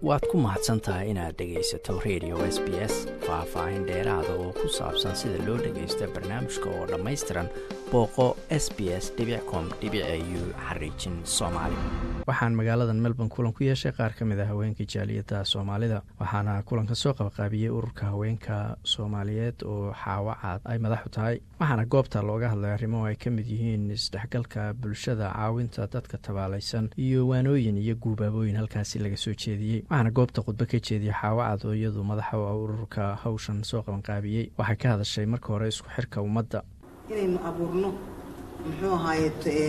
waad ku mahadsan tahay inaad dhegaysato radio s b s faah-faahin dheeraada oo ku saabsan sida loo dhagaysto barnaamijka oo dhammaystiran booqo s b s com u xariijin soomaali waxaan magaaladan melbourne kulan ku yeeshay qaar ka mid a haweenka jaaliyadda soomaalida waxaana kulanka soo qabaqaabiyey ururka haweenka soomaaliyeed oo xaawacaad ay madaxu tahay waxaana goobta looga hadlay arrimo ay ka mid yihiin isdhexgalka bulshada caawinta dadka tabaalaysan iyo waanooyin iyo guubaabooyin halkaasi laga soo jeediyey waxaana goobta khudbo ka jeediyey xaawacad oo iyadu madaxa u ah ururka hawshan soo qabanqaabiyey waxay ka hadashay marka hore isku xirka ummadda inaynu abuurno muxuu ahaaye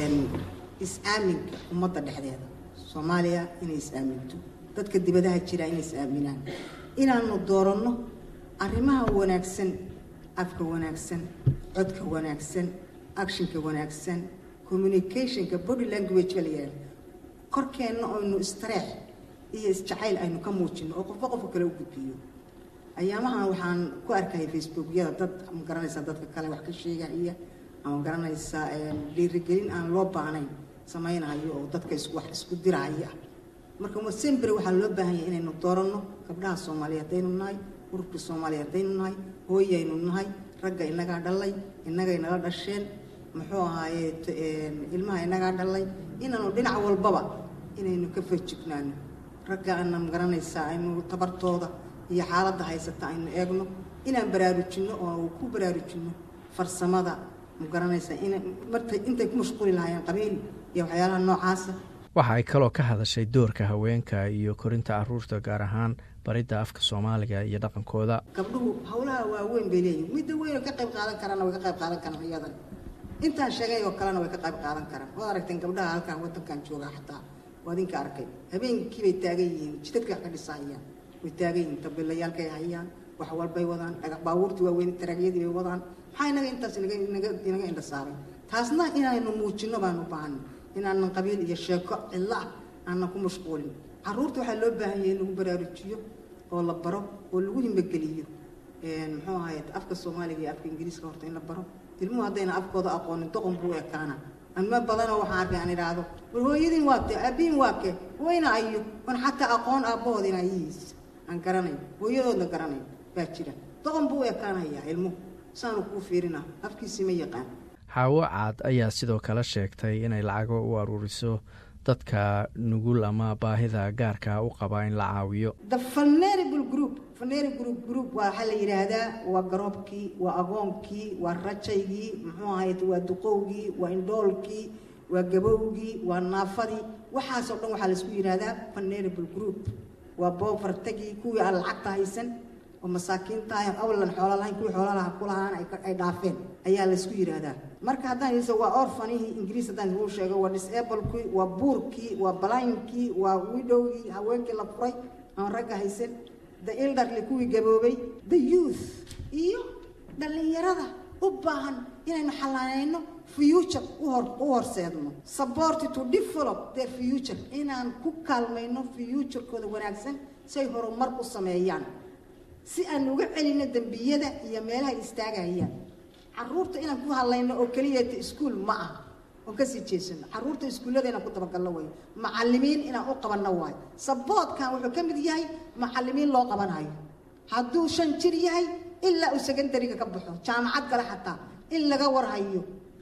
is-aaminka ummadda dhexdeeda soomaaliya inay is-aaminto dadka dibadaha jira inay is-aaminaan inaanu dooranno arrimaha wanaagsan afka wanaagsan codka wanaagsan actionka wanaagsan communicationka body language baa la yihahda korkeenna aynu istareex iyo isjacayl aynu ka muujino oo qofba qofka kale u gudbiyo ayaamahan waxaan ku arkaya facebookyada dad ma garanaysaa dadka kale wax ka sheegaya ama garanaysaa dhiirigelin aan loo baahnayn samaynayo oo dadka wax isku diraya marka sembre waxaa loo baahan yahay inaynu dooranno gabdhaha soomaaliya haddaynu nahay ururka soomaaliya haddaynu nahay hooyaynu nahay ragga inagaa dhalay inagay nala dhasheen muxuu ahaaye ilmaha inagaa dhalay inaanu dhinac walbaba inaynu ka fajignaano ragga ana ma garanaysaa aynu tabartooda iyo xaaladda haysata aynu eegno inaan baraarujinno oo ku baraarujinno farsamada ma garanaysaa marta intay ku mashquuli lahaayeen qabiil iyo waxyaalaha noocaasa waxa ay kaloo ka hadashay doorka haweenka iyo korinta caruurta gaar ahaan baridda afka soomaaliga iyo dhaqankooda gabdhuhu howlaha waaweyn bay leeyihin midda weyn oo ka qayb qaadan karaana way ka qayb qaadan karaan iyadan intaan sheegay oo kalena way ka qayb qaadan karaan waad aragteen gabdhaha halkan waddankan joogaa xataa waa idinka arkay habeenkii bay taagan yihiin jidadka wax ka dhisahayaan way taagan yihiin tabilayaalkay hayaan wax walbay wadaan baabuurtii waaweyn taraagyadii bay wadaan maxaa inaga intaas inaga indha saaray taasna inaynu muujinno baan u baahanay inaanan qabiil iyo sheeko cidlo ah aanan ku mashquulin caruurta waxaa loo baahan yahay in lagu baraarujiyo oo la baro oo lagu himageliyo muxuu ahaye afka soomaaliga iyo afka ingiriiska horta in la baro ilmuhu haddayna afkooda aqoonin doqon buu ekaana anma badanoo waxaan arkay aan idhaahdo war hooyadiin waa te aabiin waa ke wayna ayo on xataa aqoon aabbahood in ayihiis aan garanayn hooyadoodna garanayn baa jira doqon buu ekaanayaa ilmuhu saanu kuu fiirina afkiisii ma yaqaan xaawo caad ayaa sidoo kale sheegtay inay lacago u aruuriso dadka nugul ama baahida gaarka u qaba in la caawiyo the vulnerable group vulnerable group group waa waxaa la yidhaahdaa waa garoobkii waa agoonkii waa rajaygii muxuu ahayd waa duqowgii waa indhoolkii waa gabowgii waa naafadii waxaasoo dhan waxaa laisku yidhaahdaa vulnerable group waa boofartagii kuwii aan lacagta haysan oo masaakiintahay awlan xoolo lahayn kuwii xoolo laha ku lahaan ay dhaafeen ayaa laysku yidhaahdaa marka haddaan iso waa orfanihii ingiriis haddaan isuu sheego waa disablekii waa buurkii waa balainkii waa widowgii haweenkii la furay aan ragga haysan the elderly kuwii gaboobay the youth iyo dhallinyarada u baahan inaynu xalaanayno future u horseedno support to develop their future inaan ku kaalmayno futurekooda wanaagsan si ay horumar u sameeyaan si aan uga celino dembiyada iyo meelaha istaagayaan caruurta inaan ku hadlayno oo keliyata iskuol ma aha oon kasii jeesano caruurta iskuullada inaan ku dabagalno wayo macalimiin inaan u qabanno waayo saboodkan wuxuu ka mid yahay macalimiin loo qabanayo hadduu shan jir yahay ilaa uu secondariga ka baxo jaamacad gale xataa in laga warhayo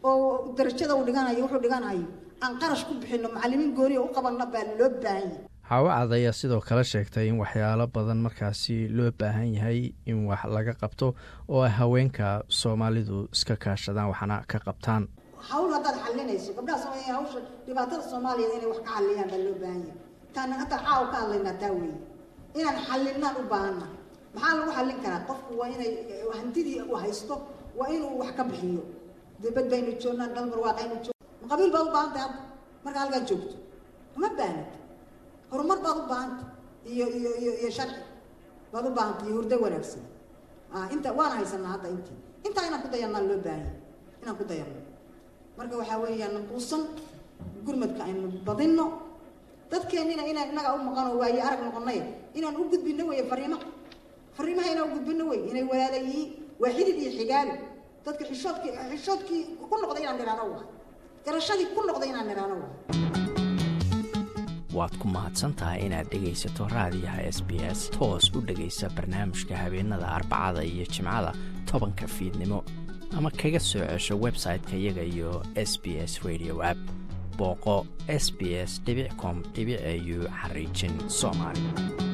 oo darajada uu dhiganayo wuxuu dhiganayo aan qarash ku bixino macalimiin gooniya u qabanno baa loo baahan yahay xaawacad ayaa sidoo kale sheegtay in waxyaalo badan markaasi loo baahan yahay in wax laga qabto oo ay haweenka soomaalidu iska kaashadaan waxna ka qabtaan hawl haddaad xalinayso gabdhaha soomaaliya hawsha dhibaatada soomaaliya inay wax ka xaliyaan baa loo baahan yahay taana hadda caawa ka hadlaynaa taa weeye inaan xalinaan u baahanna maxaa lagu xallin karaa qofku waa inay hantidii uu haysto waa inuu wax ka bixiyo dibad baynu joognaa dalmar waaqaynu joog ma qabiil baad u baahan tahay hadda marka halkaa joogto uma baanad horumar baad u baahanta iyo iyo iyo iyo sharci baad u baahanta iyo hurdo wanaagsan inta waan haysanaa hadda intii intaa inaan ku dayanaa loo baahanya inaan ku dayanno marka waxaa weeyaan quusan gurmadka aynu badinno dadkeennina inaan innaga u maqanoo waaye arag noqonay inaan u gudbinno weeye fariimaha fariimaha inaan u gudbinno wey inay walaala yihiin waa xidid iyo xigaali dadka xishoodkii xishoodkii ku noqday inaan nidhaano waay garashadii ku noqday inaan nidhaano waay waad ku mahadsan tahay inaad dhegaysato raadiyaha s b s toos u dhegaysa barnaamijka habeenada arbacada iyo jimcada tobanka fiidnimo ama kaga soo cesho website-ka iyaga iyo s b s radio app booqo s b s com au xariijin soomaali